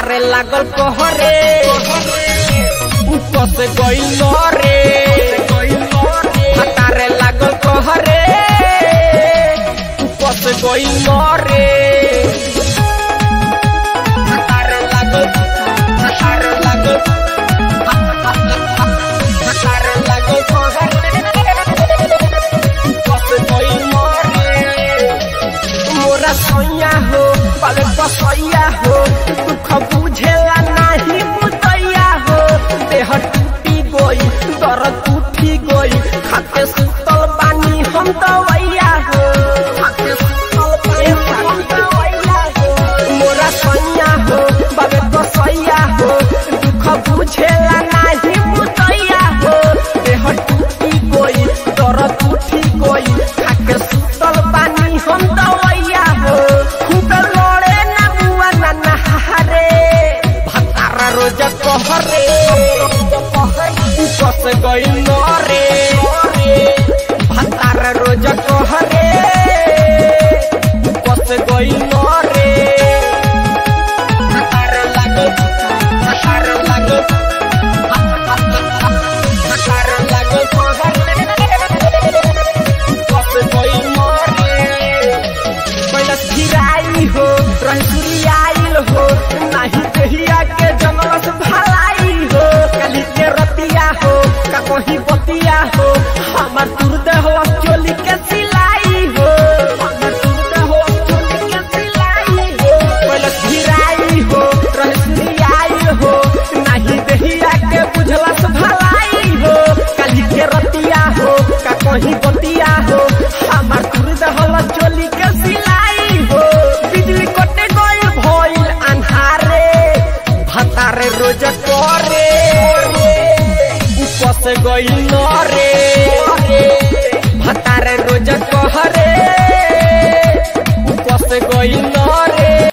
भतारे लागल कहरे ऊपर से गइल रे भतारे लागल कहरे ऊपर से गइल रे भतारे लागल भतारे लागल भतारे लागल कहरे ऊपर से गइल रे मोरा सैया हो पले कसैया हो दुख बुझेला नाही बुतैया हो देह टूटी गई दर्द उठी गई खाते सुतल बानी हम दवैया हो खाते सुतल बानी हम दवैया हो मोरा सैया हो बाबे कसैया हो दुख बुझेला नाही बुतैया हो देह टूटी गई दर्द उठी गई खाके सुतल बानी हम दवैया हो खूब लड़े ना बुआ ना नहारे भतारा रोज कहरे ऊपर से गइल नरे भतारा रोज कहरे ऊपर से गइल नरे भतारा लागल भतारा लागल भतारा लागल कहरे ऊपर से गइल नरे कैलस गिराई हो रही आइल हो नाही कहिया के जनलस भलाई हो कली के रतिया हो का कहीं बतिया हो हमर तुरद हो चोली के सिलाई हो हमर तुरद हो चोली के सिलाई हो कैलस गिराई हो रही आइल हो नाही कहिया के बुझलस भलाई हो कली के रतिया हो का कहीं बतिया हो हमर तुरद हो चोली के सिलाई हो बिजली कटे गइल भइल अन्हारे भतारे रोज करे ऊपर से गइल नरे भतारे रोज कहरे ऊपर से गइल नरे